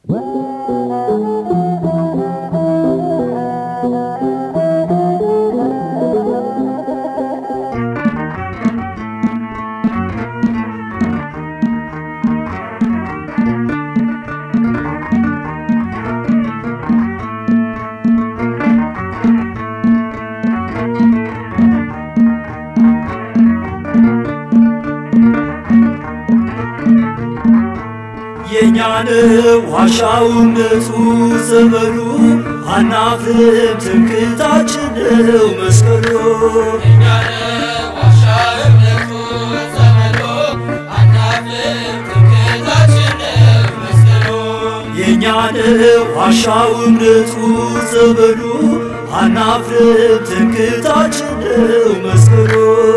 የእኛን ዋሻው እምነቱ ዘመኑ አናፍርም ትምክህታችን ነው መስቀሉ የእኛን ዋሻው እምነቱ ዘመኑ አናፍርም ትምክህታችን ነው መስቀሉ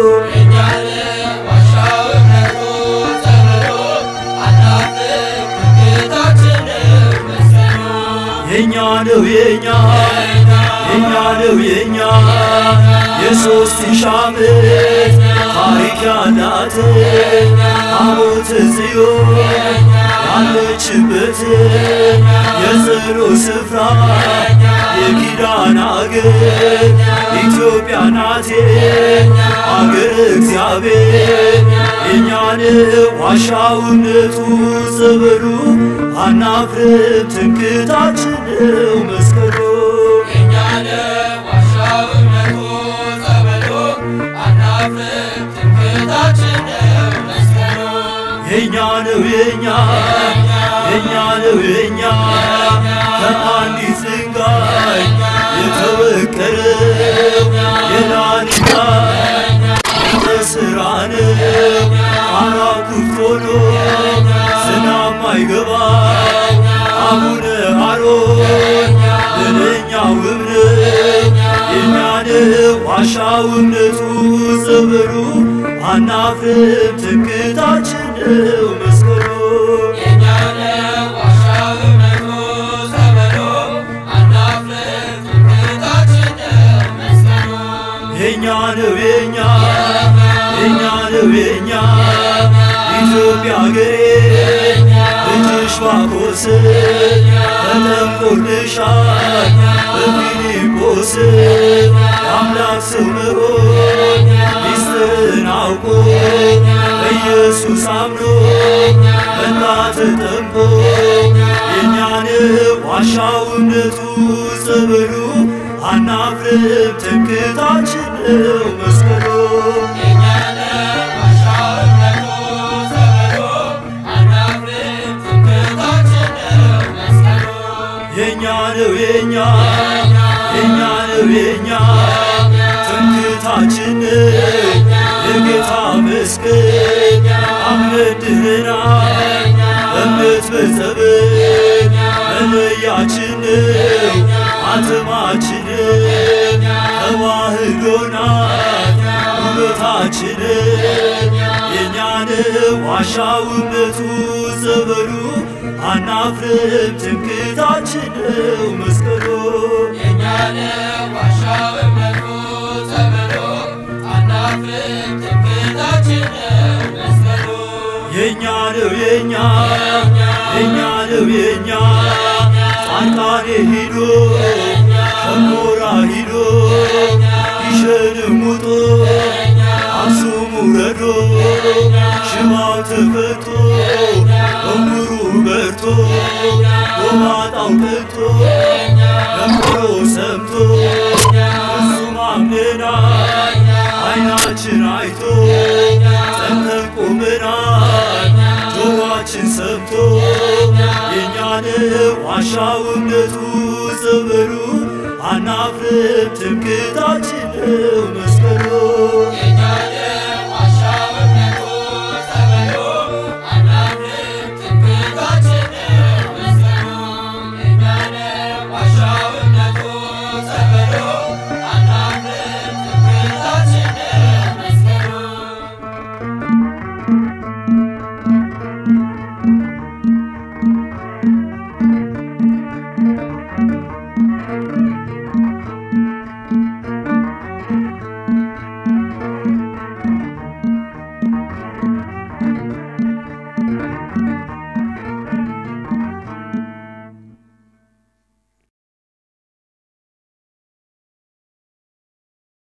የኛ ነው የኛ የኛ ነው የኛ የሶስት ሺህ ዓመት ታሪክ ያላት ታቦተ ጽዮን ያለችበት የጸሎት ስፍራ የኪዳን አገር ኢትዮጵያ ናት አገር እግዚአብሔር የእኛን ዋሻው እምነቱ ዘመኑ አናፍርም ትምክህታችን ነው መስቀሉ የኛ ነው የኛ የኛ ነው የኛ ከአንዲት ድንጋይ የተወቀረው የላሊጋ ስራ ነው አራው ክፍት ሆኖ ዝናብ ማይገባው አቡነ አሮን ለለኛው እምነት የኛን ዋሻው እምነቱ ዘመኑ አናፍርም ትምክህታችን ነው መስቀሉ የኛ ነው የኛ የኛ ነው የኛ ኢትዮጵያ ሀገሬ እጅሽ ባኮስ ተጠምቆልሻል በፊልጶስ የአምላክ ሰው መሆን ሚስጥርን አውቆ በኢየሱስ አምኖ መጣ ተጠምቆ የእኛን ዋሻው እምነቱ ጸበሉ አናፍርም ትምክህታችን ነው መስቀሉ የኛ ነው የኛ የኛ ነው የኛ ትምክህታችን የጌታ መስቀል አምነድህናል እምነት በጸበል መለያችን ነው አትማችን ተዋህዶናል ውበታችን የእኛን ዋሻው እምነቱ ዘመኑ አናፍርም ትምክህታችን ነው መስቀሉ የኛ ነው የኛ የኛ ነው የኛ ጻድቃኔ ሂዶ ሸንኮራ ሂዶ ይሸንም ውጦ አክሱም ውረዶ ሽባው ተፈቶ እምሩ በርቶ ጎባጣው ቀልቶ ደምሮ ሰምቶ እሱም አምነናል አይናችን አይቶ ጸንተን ቆመናል ጆሮአችን ሰምቶ የእኛን ዋሻው እምነቱ ዘመኑ አናፍርም ትምክህታችን ነው መስቀሉ